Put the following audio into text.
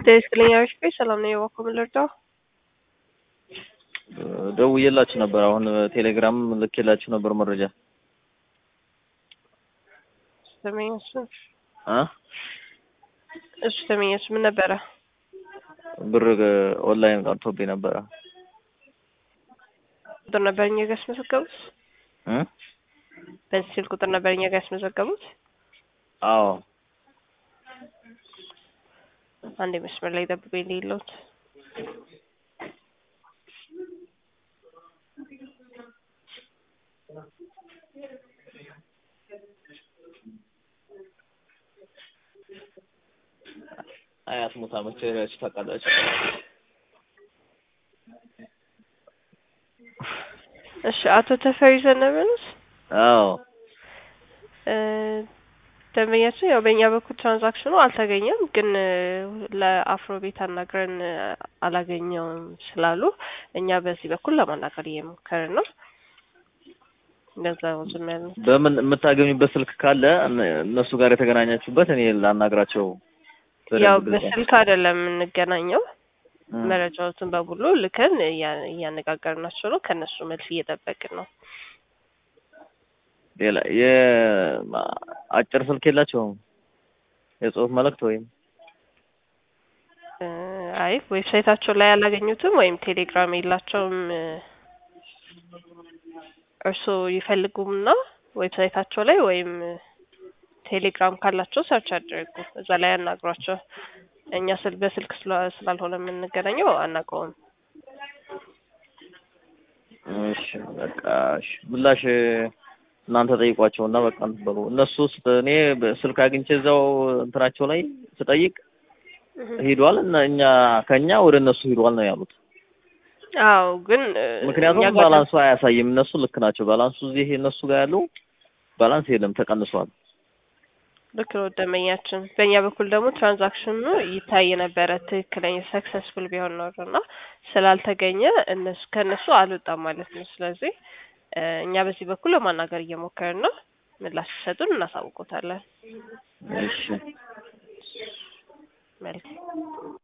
ትክክለኛ ሪስፔ ሰላም ነው የዋኮ ምልርዳው ደውዬላችሁ ነበር። አሁን ቴሌግራም ልኬላችሁ ነበር መረጃ ተመኘሱ አ እሱ ተመኘሱ ምን ነበረ? ብር ኦንላይን ቀርቶብኝ ነበረ ቁጥር ነበር እኛ ጋር ያስመዘገቡት እ በዚህ ስልክ ቁጥር ነበር እኛ ጋር ያስመዘገቡት። አዎ አንዴ መስመር ላይ ጠብቀኝ የሌለውት አያት ሙታ መቸሪያችሁ ታውቃላችሁ። እሺ አቶ ተፈሪ ዘነበ ነዎት? አዎ እ ደንበኛችን ያው በእኛ በኩል ትራንዛክሽኑ አልተገኘም፣ ግን ለአፍሮ ቤት አናግረን አላገኘውም ስላሉ እኛ በዚህ በኩል ለማናገር እየሞከርን ነው። እንደዛ ነው ዝም ያልነው። በምን የምታገኙበት ስልክ ካለ እነ- እነሱ ጋር የተገናኛችሁበት እኔ ላናግራቸው በደንብ ያው ግልጽ ነው። በስልክ አይደለም የምንገናኘው እ መረጃዎትን በሙሉ ልከን እያ- እያነጋገርናቸው ነው። ከእነሱ መልስ እየጠበቅን ነው። ሌላ የአጭር ስልክ የላቸውም? የጽሁፍ መልእክት ወይም እ አይ ዌብሳይታቸው ላይ አላገኙትም ወይም ቴሌግራም የላቸውም። እ እርስዎ ይፈልጉምና ዌብሳይታቸው ላይ ወይም ቴሌግራም ካላቸው ሰርች አድርጉ፣ እዛ ላይ ያናግሯቸው። እኛ ስል በስልክ ስላ- ስላልሆነ የምንገናኘው አናውቀውም። እሺ በቃ እሺ ምላሽ እናንተ ጠይቋቸውና በቃ እንትን በሉ። እነሱ ስ- እኔ በስልክ አግኝቼ እዛው እንትናቸው ላይ ስጠይቅ ሂዷል እና እኛ ከኛ ወደ እነሱ ሂዷል ነው ያሉት። አዎ ግን እ እኛ ምክንያቱም ጋር ባላንሱ አያሳይም። እነሱ ልክ ናቸው። ባላንሱ እዚህ እነሱ ጋር ያለው ባላንስ የለም ተቀንሷል። ልክ ነው ደንበኛችን። በእኛ በኩል ደግሞ ትራንዛክሽኑ ይታይ ነበረ ትክክለኛ ሰክሰስፉል ቢሆን ኖሮ እና ስላልተገኘ እነሱ ከእነሱ አልወጣም ማለት ነው። ስለዚህ እ እኛ በዚህ በኩል ለማናገር እየሞከርን ነው። ምላሽ ሲሰጡን እናሳውቆታለን። እሺ መልካም